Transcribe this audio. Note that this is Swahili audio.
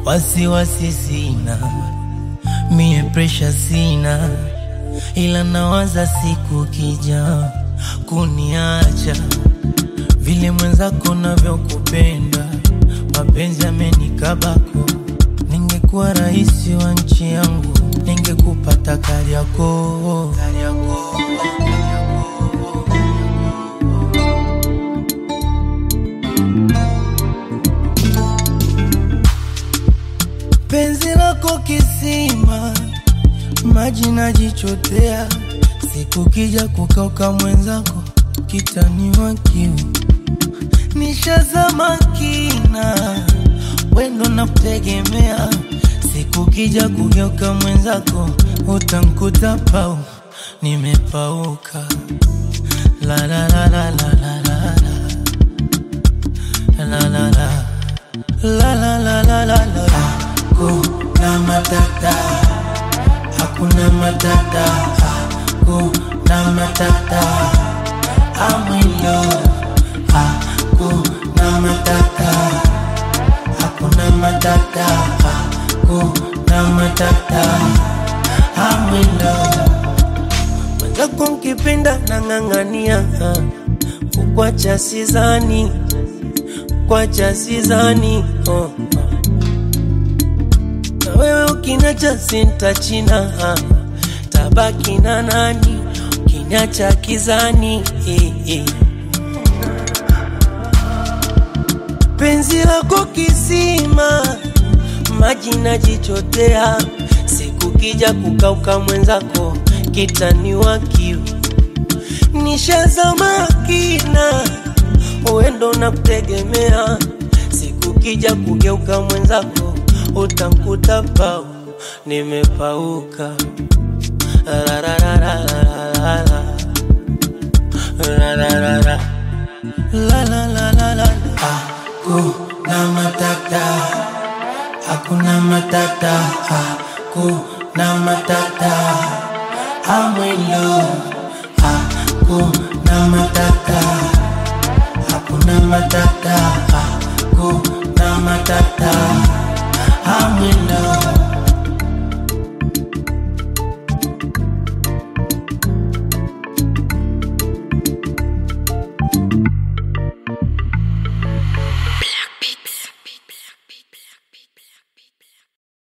wasiwasi sina, mie presha sina, ila nawaza siku kija kuniacha, vile mwenzako navyokupenda, mapenzi amenikabako. Ningekuwa rais wa nchi yangu, ningekupata Kariakoo, Kariakoo, Kariakoo. penzi lako kisima, maji najichotea, siku kija kukauka mwenzako kitaniwa kiu, nishazama kina, wendo na kutegemea, siku kija kugeuka mwenzako utankuta pau, nimepauka la la la la la la la la la la la La la la la la la Hakuna matata Hakuna matata Hakuna matata I'm in love Hakuna matata Hakuna matata Hakuna matata I'm in love Mwenzako nkipenda nang'ang'ania Kukwacha sizani Kukwacha sizani oh. Na wewe ukiniacha sintachina Tabaki na nani Ukiniacha kizani eh, eh. Penzi lako kisima Maji najichotea Siku kija kukauka mwenzako Kitaniwa kiu Nishazama kina Uendo na kutegemea Siku kija kugeuka mwenzako Utankuta pau Nimepauka La la la la la la la La la la la La la la la la Hakuna matata Hakuna matata Hakuna matata I'm in love Hakuna matata Hakuna matata Hakuna matata